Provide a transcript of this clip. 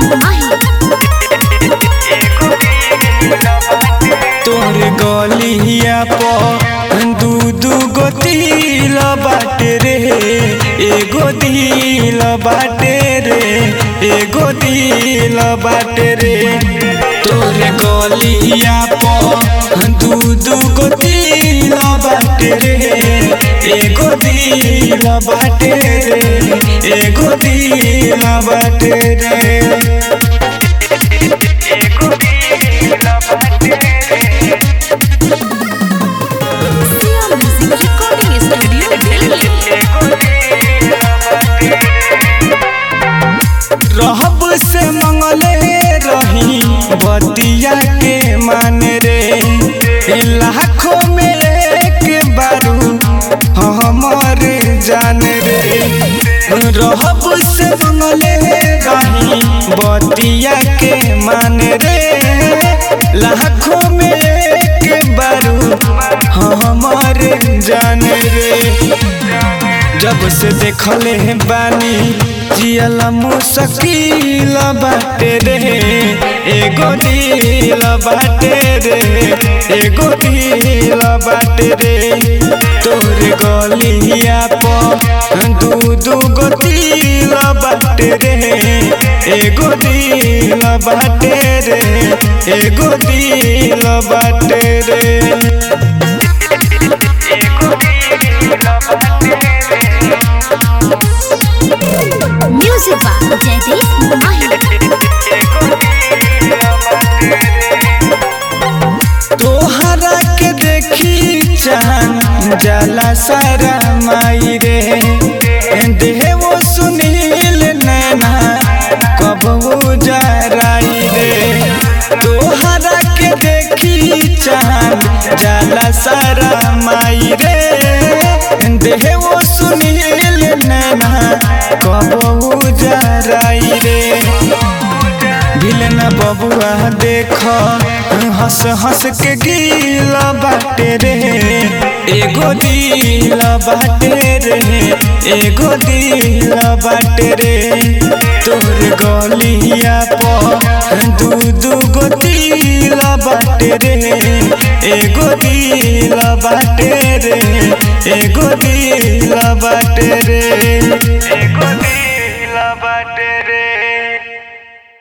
माही तोर गलिया पर दू दू गो तिल बाटे रे एगो दिल बाटे रे एगो दिल बाटे रे तोर गलिया पर दू दू गो तिल बाटे रे एगो दिल बाटे रे एगो दिल बाटे रे Siya music recording studio Delhi रहब से मंगले रही बतिया के मान रे ए लाखों में एक बारू हमर जान रे रहब से मंगले रही बतिया के मान रे लाखों में एक बारू हमर जान रे जब से देखले हैं बानी जियला मुश्किल बाटे रे एगो दिल बाटे रे एगो दिल बाटे रे तोर गलिया पर दू दू गो दिल बाटे रे एगो दिल बाटे रे एगो दिल बाटे रे म्यूजिक बा जयदीप माही तोहरा के देखी चाहन जाला सारा माई रे देवो सुनील नैना कब जराई रे तोहरा के देखी चाहन जाला सारा माई रे देवो सुनील नैना कब जराई रे भिलन बबुआ देख हंस हंस के गीला बाटे रे एगो दिल बाटे रे एगो दिल बाटे रे तोर गलिया पर दू दू गो दिल बाटे रे एगो दिल बाटे रे एगो दिल बाटे रे